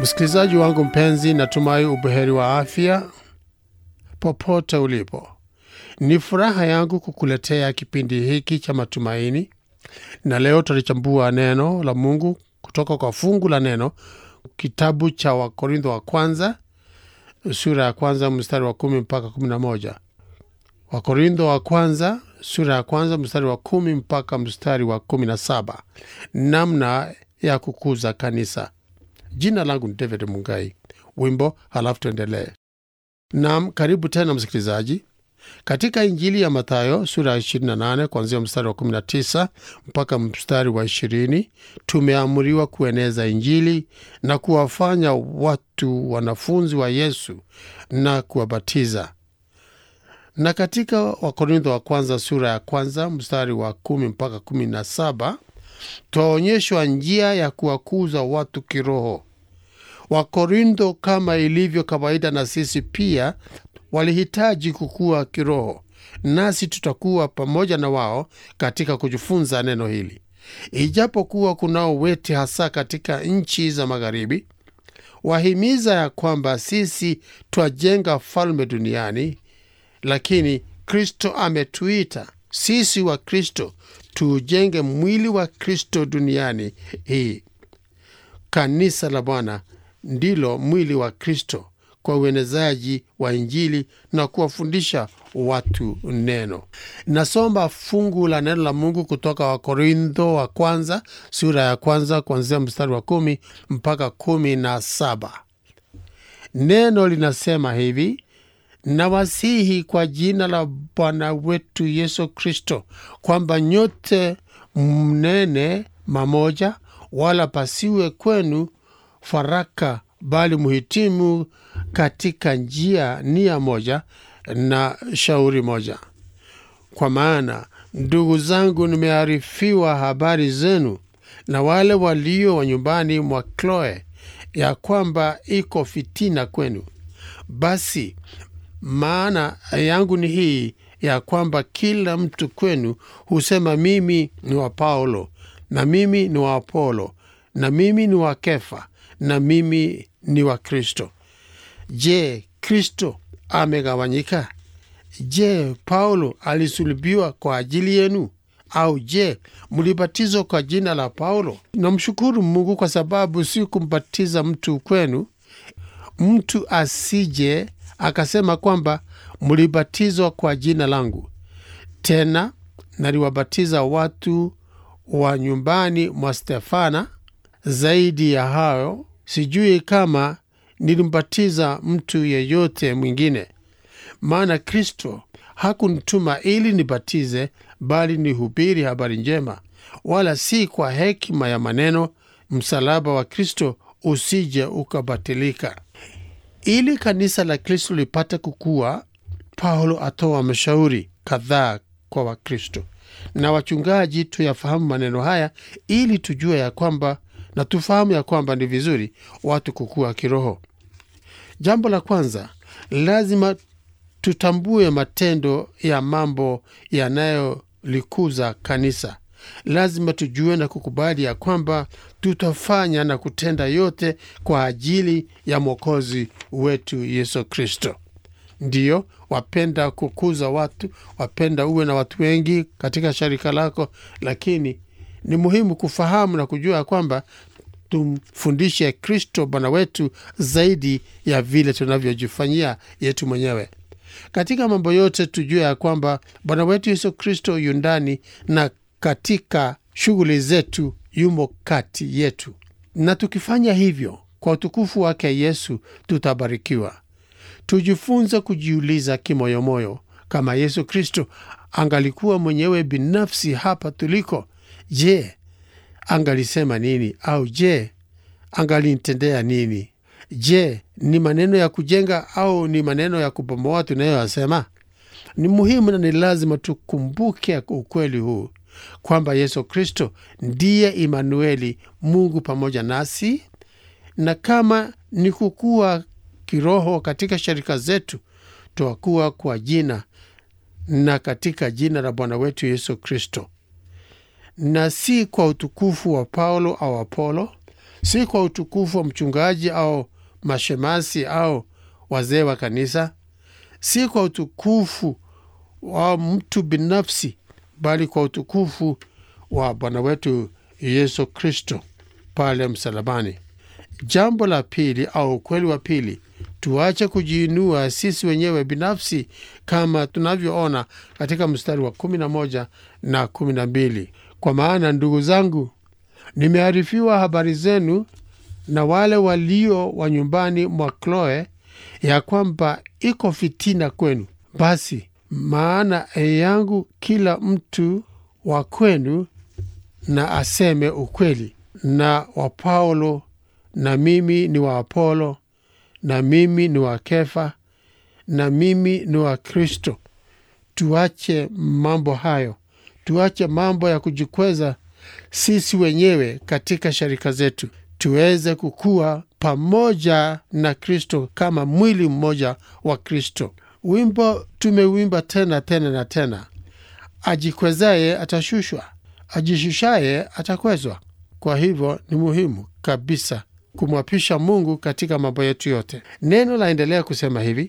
Msikilizaji wangu mpenzi, natumai ubuheri wa afya popote ulipo. Ni furaha yangu kukuletea kipindi hiki cha matumaini, na leo tutalichambua neno la Mungu kutoka kwa fungu la neno, kitabu cha Wakorintho wa kwanza sura ya kwanza mstari wa kumi mpaka kumi na moja. Wakorintho wa kwanza sura ya kwanza mstari wa kumi mpaka mstari wa kumi na saba. Namna ya kukuza kanisa. Jina langu ni David Mungai. Wimbo halafu tuendelee. Naam, karibu tena msikilizaji. Katika Injili ya Mathayo sura ya 28 kuanzia mstari wa 19 mpaka mstari wa 20, tumeamuriwa kueneza Injili na kuwafanya watu wanafunzi wa Yesu na kuwabatiza. Na katika Wakorintho wa kwanza sura ya kwanza mstari wa kumi mpaka kumi na saba twaonyeshwa njia ya kuwakuza watu kiroho. Wakorintho kama ilivyo kawaida na sisi pia walihitaji kukua kiroho, nasi tutakuwa pamoja na wao katika kujifunza neno hili. Ijapokuwa kunao wete hasa katika nchi za magharibi wahimiza ya kwamba sisi twajenga falme duniani, lakini Kristo ametuita sisi wa Kristo tuujenge mwili wa Kristo duniani hii. Kanisa la Bwana ndilo mwili wa Kristo kwa uenezaji wa Injili na kuwafundisha watu neno. Nasoma fungu la neno la Mungu kutoka Wakorintho wa kwanza sura ya kwanza kuanzia mstari wa kumi mpaka kumi na saba. Neno linasema hivi: Nawasihi kwa jina la Bwana wetu Yesu Kristo kwamba nyote mnene mamoja, wala pasiwe kwenu faraka, bali muhitimu katika njia nia moja na shauri moja. Kwa maana ndugu zangu, nimearifiwa habari zenu na wale walio wa nyumbani mwa Kloe, ya kwamba iko fitina kwenu. Basi maana yangu ni hii ya kwamba kila mtu kwenu husema mimi ni wa Paulo, na mimi ni wa Apolo, na mimi ni wa Kefa, na mimi ni wa Kristo. Je, Kristo amegawanyika? Je, Paulo alisulubiwa kwa ajili yenu? Au je, mlibatizwa kwa jina la Paulo? Namshukuru Mungu kwa sababu si kumbatiza mtu kwenu, mtu asije akasema kwamba mlibatizwa kwa jina langu. Tena naliwabatiza watu wa nyumbani mwa Stefana. Zaidi ya hayo, sijui kama nilimbatiza mtu yeyote mwingine, maana Kristo hakunituma ili nibatize, bali nihubiri habari njema, wala si kwa hekima ya maneno, msalaba wa Kristo usije ukabatilika. Ili kanisa la Kristo lipate kukua, Paulo atoa mashauri kadhaa kwa Wakristo na wachungaji. Tuyafahamu maneno haya ili tujue ya kwamba na tufahamu ya kwamba ni vizuri watu kukua kiroho. Jambo la kwanza, lazima tutambue matendo ya mambo yanayolikuza kanisa. Lazima tujue na kukubali ya kwamba tutafanya na kutenda yote kwa ajili ya Mwokozi wetu Yesu Kristo. Ndiyo, wapenda kukuza watu, wapenda uwe na watu wengi katika sharika lako, lakini ni muhimu kufahamu na kujua kwamba tumfundishe Kristo Bwana wetu zaidi ya vile tunavyojifanyia yetu mwenyewe. Katika mambo yote tujue ya kwamba Bwana wetu Yesu Kristo yu ndani na katika shughuli zetu yumo kati yetu, na tukifanya hivyo kwa utukufu wake Yesu tutabarikiwa. Tujifunze kujiuliza kimoyomoyo, kama Yesu Kristo angalikuwa mwenyewe binafsi hapa tuliko, je, angalisema nini? Au je, angalinitendea nini? Je, ni maneno ya kujenga au ni maneno ya kubomoa tunayoyasema? Ni muhimu na ni lazima tukumbuke ukweli huu kwamba Yesu Kristo ndiye Imanueli, Mungu pamoja nasi, na kama ni kukua kiroho katika sharika zetu, twakuwa kwa jina na katika jina la Bwana wetu Yesu Kristo, na si kwa utukufu wa Paulo au Apolo, si kwa utukufu wa mchungaji au mashemasi au wazee wa kanisa, si kwa utukufu wa mtu binafsi, bali kwa utukufu wa Bwana wetu Yesu Kristo pale msalabani. Jambo la pili au ukweli wa pili, tuache kujiinua sisi wenyewe binafsi kama tunavyoona katika mstari wa kumi na moja na kumi na mbili kwa maana ndugu zangu, nimearifiwa habari zenu na wale walio wa nyumbani mwa Kloe ya kwamba iko fitina kwenu. Basi maana yangu kila mtu wa kwenu na aseme ukweli, na wa Paulo na mimi ni wa Apolo na mimi ni wa Kefa na mimi ni wa Kristo. Tuache mambo hayo, tuache mambo ya kujikweza sisi wenyewe katika sharika zetu, tuweze kukua pamoja na Kristo kama mwili mmoja wa Kristo. Wimbo tumewimba tena tena na tena, ajikwezaye atashushwa, ajishushaye atakwezwa. Kwa hivyo ni muhimu kabisa kumwapisha Mungu katika mambo yetu yote. Neno laendelea kusema hivi: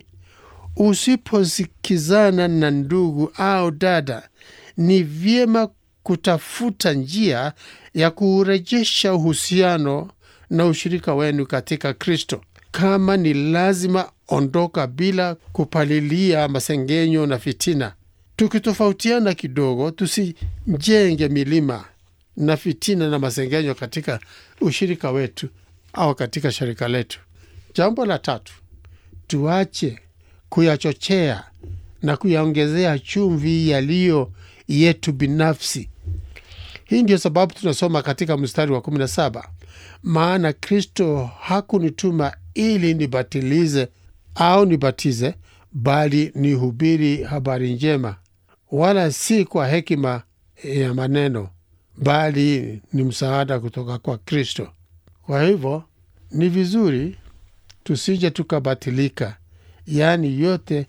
usiposikizana na ndugu au dada, ni vyema kutafuta njia ya kuurejesha uhusiano na ushirika wenu katika Kristo. Kama ni lazima, ondoka bila kupalilia masengenyo na fitina. Tukitofautiana kidogo, tusijenge milima na fitina na masengenyo katika ushirika wetu au katika shirika letu. Jambo la tatu, tuache kuyachochea na kuyaongezea chumvi yaliyo yetu binafsi. Hii ndio sababu tunasoma katika mstari wa 17, maana Kristo hakunituma ili nibatilize au nibatize, bali nihubiri habari njema, wala si kwa hekima ya maneno, bali ni msaada kutoka kwa Kristo. Kwa hivyo ni vizuri tusije tukabatilika, yaani yote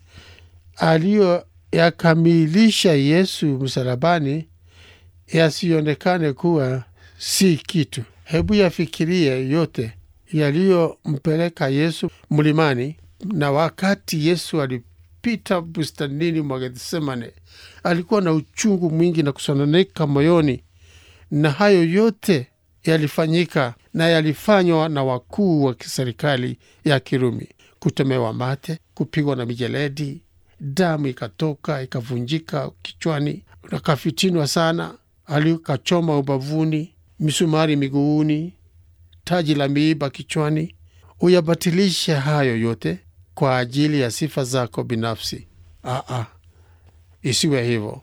aliyoyakamilisha Yesu msalabani yasionekane kuwa si kitu. Hebu yafikirie yote yaliyompeleka Yesu mlimani, na wakati Yesu alipita bustanini mwa Gethsemane alikuwa na uchungu mwingi na kusononeka moyoni, na hayo yote yalifanyika na yalifanywa na wakuu wa kiserikali ya Kirumi: kutemewa mate, kupigwa na mijeledi, damu ikatoka ikavunjika kichwani, akafitinwa sana, alikachoma ubavuni, misumari miguuni, taji la miiba kichwani. Uyabatilishe hayo yote kwa ajili ya sifa zako binafsi? Aa, isiwe hivyo,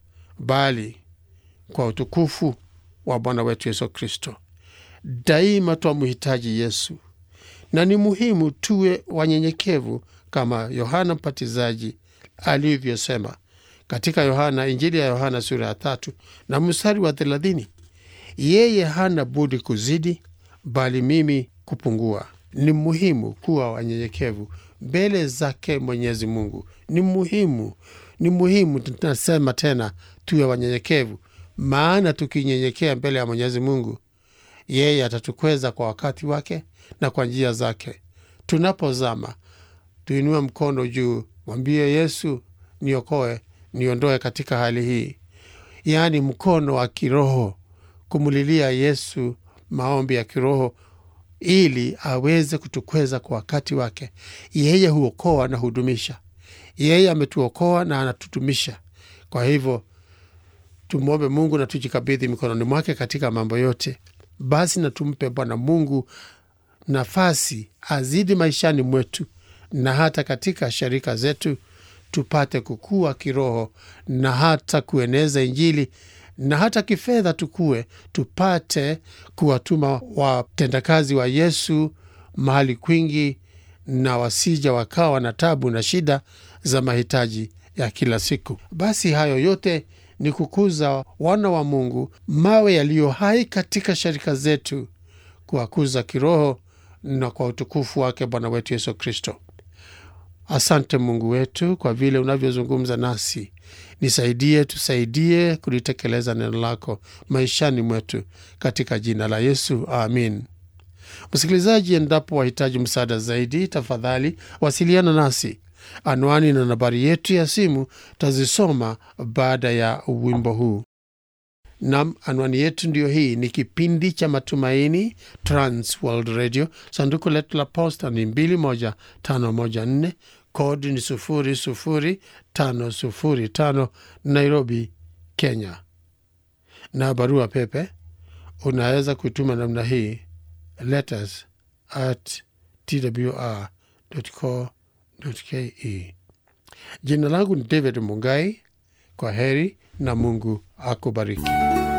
bali kwa utukufu wa Bwana wetu Yesu Kristo. Daima twamhitaji Yesu, na ni muhimu tuwe wanyenyekevu kama Yohana Mbatizaji alivyosema katika Yohana, Injili ya Yohana sura ya tatu na mstari wa thelathini, yeye hana budi kuzidi, bali mimi kupungua. Ni muhimu kuwa wanyenyekevu mbele zake Mwenyezi Mungu. Ni muhimu, ni muhimu, tunasema tena, tuwe wanyenyekevu, maana tukinyenyekea mbele ya Mwenyezi Mungu yeye atatukweza kwa wakati wake na kwa njia zake. Tunapozama tuinue mkono juu, mwambie Yesu, niokoe, niondoe katika hali hii, yaani mkono wa kiroho, kumulilia Yesu maombi ya kiroho ili aweze kutukweza kwa wakati wake. Yeye huokoa na hudumisha. Yeye ametuokoa na anatudumisha. Kwa hivyo tumwombe Mungu na tujikabidhi mikononi mwake katika mambo yote. Basi na tumpe Bwana Mungu nafasi azidi maishani mwetu na hata katika sharika zetu, tupate kukua kiroho na hata kueneza Injili na hata kifedha tukue, tupate kuwatuma watendakazi wa Yesu mahali kwingi, na wasija wakawa na tabu na shida za mahitaji ya kila siku. Basi hayo yote ni kukuza wana wa Mungu, mawe yaliyo hai katika sharika zetu, kuwakuza kiroho na kwa utukufu wake Bwana wetu Yesu Kristo. Asante Mungu wetu kwa vile unavyozungumza nasi. Nisaidie, tusaidie kulitekeleza neno lako maishani mwetu, katika jina la Yesu, amin. Msikilizaji, endapo wahitaji msaada zaidi, tafadhali wasiliana nasi. Anwani na nambari yetu ya simu tazisoma baada ya wimbo huu. Nam, anwani yetu ndiyo hii. Ni kipindi cha Matumaini, Trans World Radio. Sanduku letu la posta ni 21514 kodi ni 00505 Nairobi, Kenya. Na barua pepe unaweza kuituma namna hii letters at twr.co.ke. Jina langu ni David Mungai. Kwa heri na Mungu akubariki.